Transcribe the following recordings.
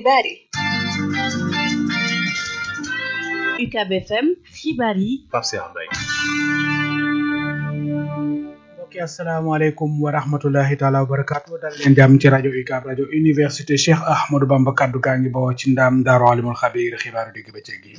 xibaar yi UCAB FM xibaar yi Pape Cheikh Mbaye mbokki asalaamaaleykum wa rahmatullahi taala wa barakaatu dal leen jàmm ci rajo UCAB rajo université Cheikh Ahmadou Bamba kaddu gaa ngi bawoo ci ndaam daaru alimul xabiir xibaaru digg bëccëg gi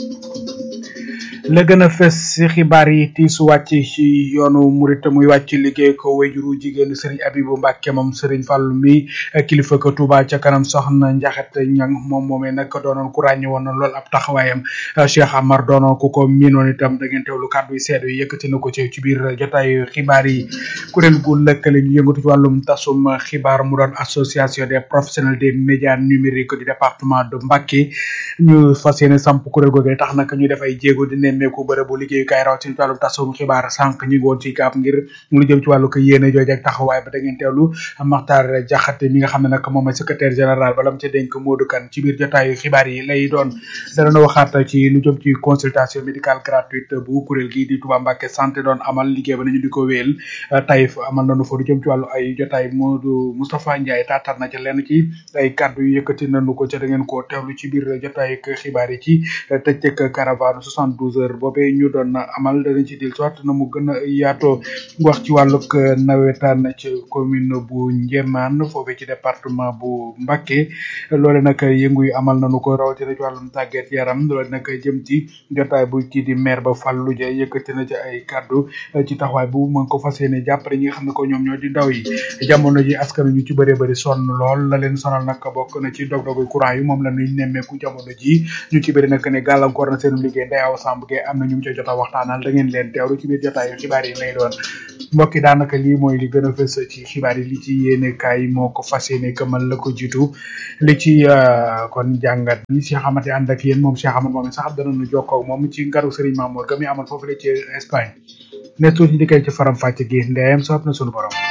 la gën a fës si xibaar yi tiisu wàcc ci yoonu murit muy wàcc liggéey ko wayjuru jigéen Serigne Abibu Mbàkke moom Serigne Fallu mi kilifa ko Touba ca kanam soxna Njaxat Ñang moom moomee nag doonoon ku ràññe woon na lool ab taxawaayam Cheikh Amar doonoon ku ko miinoon itam da ngeen teewlu kàddu yi seedu yi yëkkati na ko ci ci biir jotaayu xibaar yi kuréel gu lëkkale ñu yëngatu ci wàllum tasum xibaar mu doon association des professionnels des médias numériques du département de Mbacké ñu fas yéene samp kuréel googu tax nag ñu def ay jéego di nemmeeku bërëbu liggéeyukaay rawatina ci wàllum tasum xibaar sànq ñu ngi woon ci gaab ngir lu jëm ci wàllu ko yéene jooju ak taxawaay ba da ngeen teewlu Maxtaar Jaxate mi nga xam ne nag moom mooy secrétaire général balam ca dénk Modou Kane ci biir jotaayu xibaar yi lay doon dana waxaat ci lu jëm ci consultation médicale gratuite bu kuréel gi di Touba Mbacké santé doon amal liggéey ba nañu di ko wéel Taïf amal nañu fa lu jëm ci wàllu ay jotaay Modou Moustapha Ndiaye taatar na ca lenn ci ay kàddu yu yëkkati nañu ko ca da ngeen koo teewlu ci biir jotaay xibaar yi ci tëccëg caravane 72 heures boobee ñu doon amal danañ ci dil soit na mu gën a yaatoo wax ci wàllug nawetaan ci commune bu Njéemaan foofee ci département bu Mbacké loole nag yëngu yu amal nañu ko rawatina ci wàllum tàggat yaram loole nag jëm ci jotaay bu kii di maire ba Fallou Dia yëkkati na ci ay kàddu ci taxawaay bu mën ko fas yéene jàppale ñi nga xam ne ko ñoom ñoo di ndaw yi jamono ji askan ñu ci bëree bëri sonn lool la leen sonal nag bokk na ci dog-dogu courant yi moom la ñuy nemmeeku jamono ji ñu ci bëri nag ne gàllankoor na seen liggéey Ndeye Awa Samb Gueye am na ñu mu ca jot a waxtaanal da ngeen leen teewlu ci biir jotaayu xibaar yi lay doon mbokk yi daanaka lii mooy li gën a fës ci xibaar yi li ci yéene kaay moo ko fas yéene këmal la ko jiitu li ci kon jàngat bi Cheikh Amady ànd ak yéen moom Cheikh Amady moom sax danañu jokkoo ak moom ci ngaru Serigne Mamour ga mi amoon foofu la ci Espagne ne tuuti di koy ci faram fàcce gi ndeyam soob na sunu borom.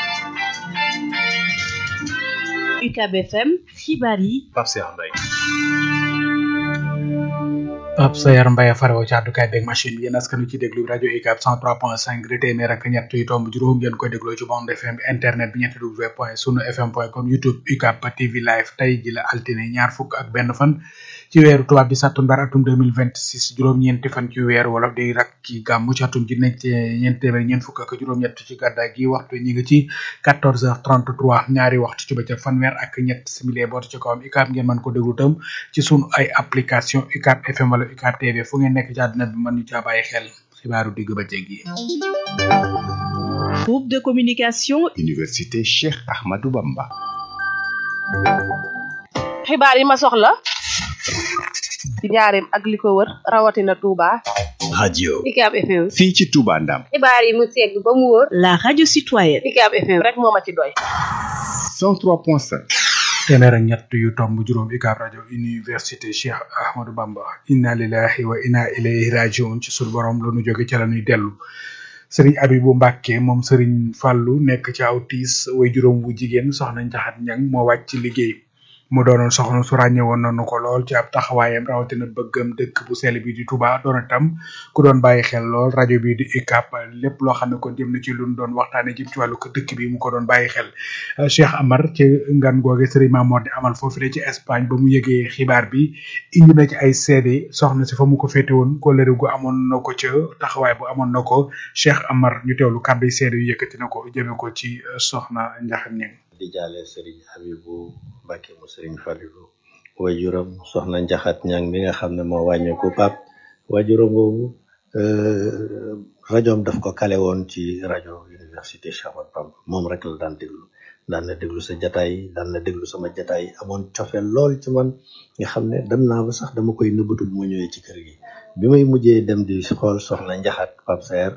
UCAB FM xibaar yi Pape Cheikh Mbaye Pape Sayar Mbaye farewoo ci àddukaay beeg machine bi yéen askan wi ci déglu rajo UCAB 103.5 di téeméer ak ñett yu tomb juróom ngeen koy dégloo ci bande FM bi internet bi ñetti w point sunu fm point com youtube UCAB TV live tey ji la altine ñaar fukk ak benn fan ci weeru tubaab di sàttumbar atum 2026 juróom-ñeenti fan ci weeru wolof di rak ci gàmmu ci atum ji nekk ci ñeent téeméer ñeent fukk ak juróom-ñett ci gàddaay gi waxtu ñi ngi ci 14h33 ñaari waxtu ci bëccëg fanweer ak ñett simili boot ci kawam UCAB ngeen mën ko déglu tam ci sunu ay application UCAB FM wala UCAB TV fu ngeen nekk ci àddina bi mën ñu caa bàyyi xel xibaaru digg bëccëg yi. groupe de communication Université Cheikh Ahmadou Bamba. xibaar yi ma soxla ci njaareem ak li ko wër rawatina Touba. radio UCAB FM. fii ci Touba Ndam. xibaar yi mu segg ba mu wóor. la radio citoyenne UCAB FM rek moo ma ci doy. 103.5. téeméer ak ñett yu tomb juróom UCAB rajo université Cheikh Ahmadou Bamba inna lillahi wa inna ilayhi rajiun ci sunu borom la nu jóge ca la ñuy dellu sëriñ Abibu Mbàkke moom sëriñ Fàllu nekk ci aw tiis way juróom bu jigéen soxna Njaxat Ñang moo wàcc ci liggéey mu doonoon soxna su ràññe woon nañu ko lool ci ab taxawaayam rawatina bëggam dëkk bu sell bi di Touba doon itam ku doon bàyyi xel lool rajo bi di UCAB lépp loo xam ne kon jëm na ci lu ñu doon waxtaanee jëm ci wàllu ko dëkk bi mu ko doon bàyyi xel Cheikh Amar ci ngan googe Serigne Mamour di amal foofu ci Espagne ba mu yëgee xibaar bi indi na ci ay seede soxna si fa mu ko féete woon kóllëre gu amoon na ko ca taxawaay bu amoon na ko Cheikh Amar ñu teewlu kàddu yi seede yu yëkkati na ko jëme ko ci soxna Njaxam Ñeng di jaale Serigne Abibu Mbàkke mu Serigne Falilu waajuram soxna Njaxat Ñang mi nga xam ne moo wàññeeku pap waajuram boobu rajoom daf ko kale woon ci rajo université Cheikh Ahmadou Bamba moom rek la daan déglu daan na déglu sa jataay daan na déglu sama jataay amoon cofeel lool ci man nga xam ne dem naa ba sax dama koy nëbbatu bu ma ñëwee ci kër gi bi may mujjee dem di xool soxna Njaxat Pape Saer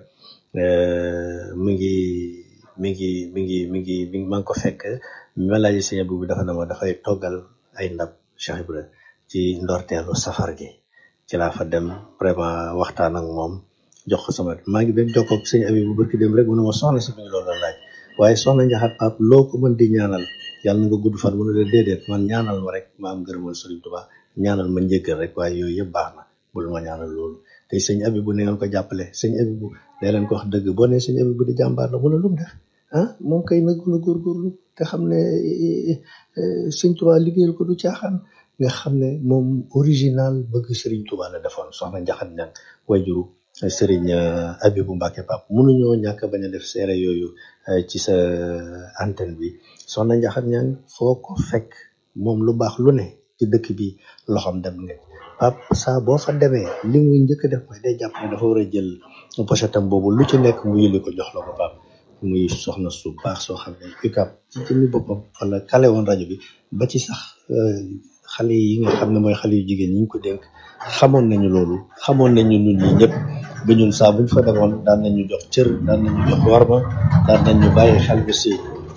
mi ngi mi ngi mi ngi mi ngi mi ngi maa ngi ko fekk ma laaj sëñ bi dafa ne ma dafay toggal ay ndab Cheikh Ibra ci ndorteelu safar gi ci laa fa dem vraiment waxtaan ak moom jox ko sama maa ngi doon jokkoo ak sëñ abi bu barki dem rek mu ne ma soxna si mi loolu la laaj waaye soxna Njaxat Pape loo ko mën di ñaanal yàlla na nga gudd fan mu ne la déedéet man ñaanal ma rek ma am gërëmal Sëriñ Tuubaa ñaanal ma njëggal rek waaye yooyu yëpp baax na bul ma ñaanal loolu te sëñ abi bu ne ngeen ko jàppale sëñ abi bu day leen ko wax dëgg boo ne sëñ abi bu di jàmbaar la mu ne lu mu def ah moom kay nag na góorgóorlu te xam ne sëñ Touba liggéeyal ko du caaxaan nga xam ne moom original bëgg Serigne Touba la defoon soxna Njaxat ñang wayjuru Serigne Abibou Mbacke Pape mënuñoo ñàkk bañ a def seere yooyu ci sa antenne bi soxna Njaxat ñang foo ko fekk moom lu baax lu ne ci dëkk bi loxoom dem nga Pape saa boo fa demee li mu njëkk def mooy day jàpp ne dafa war a jël pochetam boobu lu ci nekk mu yëli ko jox la ko Pape muy soxna su baax soo xam ne UCAB ci jëmmi boppam wala kale woon rajo bi ba ci sax xale yi nga xam ne mooy xale yu jigéen ñi ñu ko dénk xamoon nañu loolu xamoon nañu ñun ñi ñëpp ba ñun saa buñ fa demoon daan nañu jox cër daan nañu jox warma daan nañu bàyyi xel bi si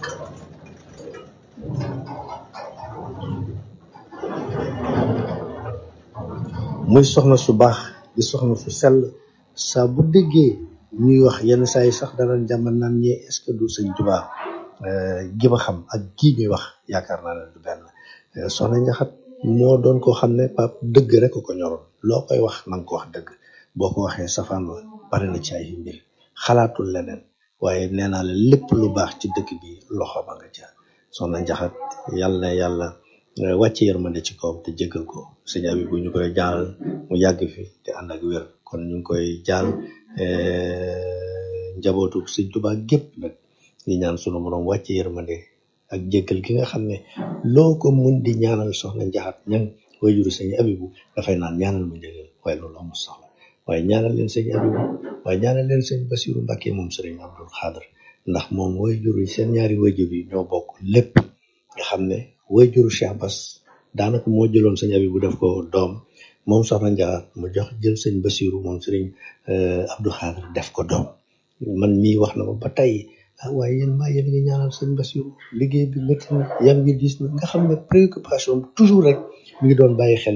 muy soxna su baax di soxna su sell saa bu déggee ñuy wax yenn saa yi sax danañ jàmmal naan ñee est-ce que du sëñ Tuubaa gi ma xam ak gii ñuy wax yaakaar naa ne du benn soxna Njaxat moo doon koo xam ne pap dëgg rek ko ñoroon loo koy wax na nga ko wax dëgg boo ko waxee safaan wa bari na ci ay mbir xalaatul leneen waaye nee naa la lépp lu baax ci dëkk bi loxo ba nga ca soxna Njaxat yàlla na yàlla wàcce yërmande ci kawam te jégal ko sëñ abi bu ñu koy jaal mu yàgg fi te ànd ak wér kon ñu ngi koy jaal njabootu sëñ Tuubaa gépp nag di ñaan sunu borom wàcce yërmande ak jéggal gi nga xam ne loo ko mun di ñaanal soxna njaxat ñang wayjuru sëñ abibu dafay naan ñaanal mu njëgal waaye loolu amul soxla waaye ñaanal leen sëñ abibu waaye ñaanal leen sëñ basiru mbàkke moom sëriñ abdul xaadar ndax moom wayjuru yi seen ñaari wayjur yi ñoo bokk lépp nga xam ne wayjuru cheikh bas daanaka moo jëloon sëñ abibu def ko doom moom soxna njaxat mu jox jël sëñ basiru moom sëriñ abdul xaadar def ko doom man mii wax na ma ba tey ah waaye yéen maa yéen ngi ñaanal sëñ Basiru liggéey bi métti na yam ngi diis na nga xam ne préoccupation toujours rek mi ngi doon bàyyi xel